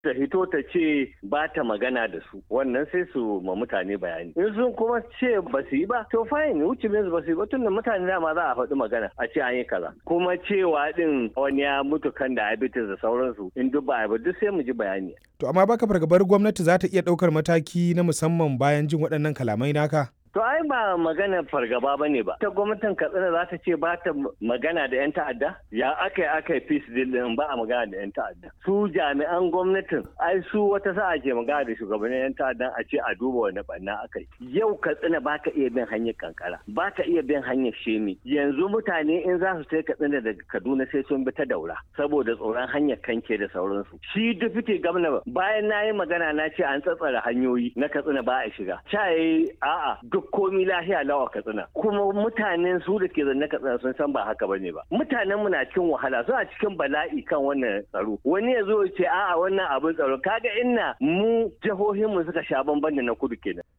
ta hito ta ce ba ta magana da su wannan sai su ma mutane bayani in sun kuma ce ba su yi ba to fine wuce min ba su yi ba tun da mutane dama za a faɗi magana a ce an yi kaza kuma cewa din wani ya mutu kan diabetes da sauransu in duk ba ba duk sai mu ji bayani To amma baka fargabar gwamnati za ta iya ɗaukar mataki na musamman bayan jin waɗannan kalamai naka? To ai ba magana fargaba ba ne ba. Ta gwamnatin Katsina za ta ce ba ta magana da 'yan ta'adda? Ya aka yi aka yi peace deal din ba a magana da 'yan ta'adda. Su jami'an gwamnatin ai su wata sa'a ke magana da shugabannin 'yan ta'adda a ce a duba wani banna aka yi. Yau Katsina ba ka iya bin hanyar kankara, ba ka iya bin hanyar shemi. Yanzu mutane in za su sai Katsina daga Kaduna sai sun bi ta daura saboda tsoron hanyar kanke da sauransu. Shi dufite gwamna bayan na yi magana na ce an tsatsara hanyoyi na Katsina ba a shiga. Cha a'a duk komi lahiya lawa katsina kuma mutanen su da ke zanne katsina sun san ba haka bane ba mutanen mu na cikin wahala suna cikin bala'i kan wannan tsaro wani ya zo ya ce a'a wannan abin tsaro kaga inna mu jihohin mu suka sha bamban da na kudu kenan